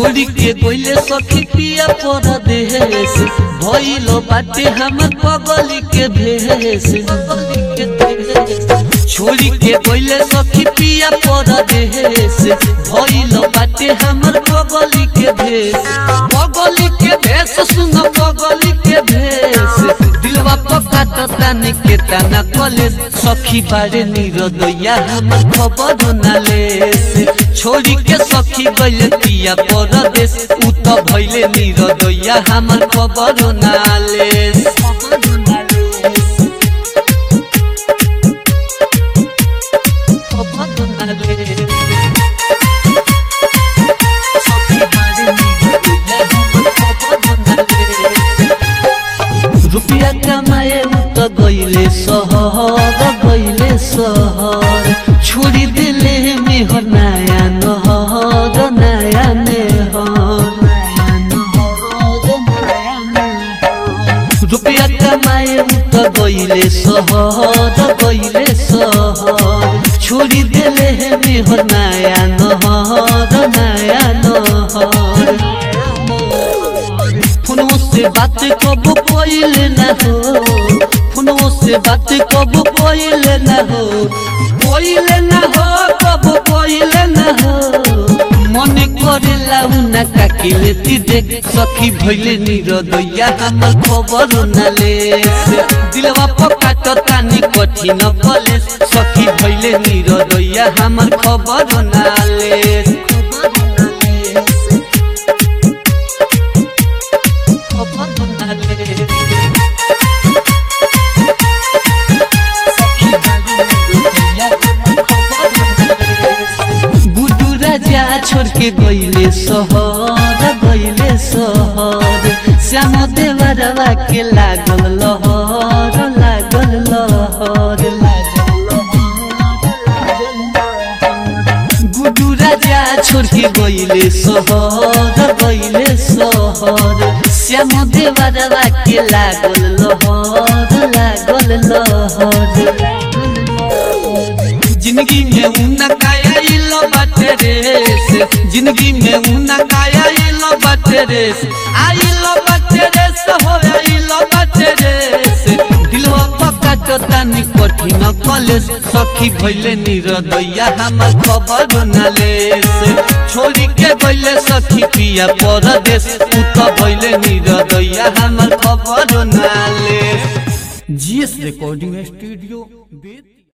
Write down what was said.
छोड़ी के गोइले सखी पिया पर देश भइलो बाटे हमर पगली के भेष छोड़ी के गोइले सखी पिया पर देश भइलो बाटे हमर पगली के भेष पगली के भेष सुन पगली के भेष दिलवा पका ताने के ताना कले सखी बारे निरदया हमर खबर नाले छोड़ी के सखी गइले पिया परदेश उ त भइले निरदया हमर खबर नाले रुपिया कमाए उ त गइले सहर गइले सहर छोड़ी दिले मेहर नया नहर नया नेहर रुपिया कमाए उ त गइले सहर गइले सहर छोड़ी दिले मेहर नया नहर नया नहर फोनों से बात कब कोइल न हो फोनों से बात कब कोइल न हो कोइल न हो कब कोइल न हो मन करेला उना काकिले ती देख सखी भइले निरदया हमर खबर न ले दिलवा पका त तानी कठिन कले सखी भइले निरदया हमर खबर न ले गुडू राजा छोड़ के गइले सहर गइले सहर श्याम देवरवा के लागल लहर लागल लहर गुडू राजा छोड़ के गइले सहर गइले सहर श्याम देवरवा के लागल लहर लागल लहर जिंदगी में उना काया इलो बाटे रेस जिंदगी में उना काया इलो बाटे रेस आइलो बाटे रेस हो आइलो बाटे रेस दिलवा पक्का चतानी कठिन कलेस सखी भइले निरदया हमर खबर नालेस छोड़ी के गइले सखी पिया परदेश उ त भइले निरदया हमर खबर नालेस जीएस रिकॉर्डिंग स्टूडियो बेतिया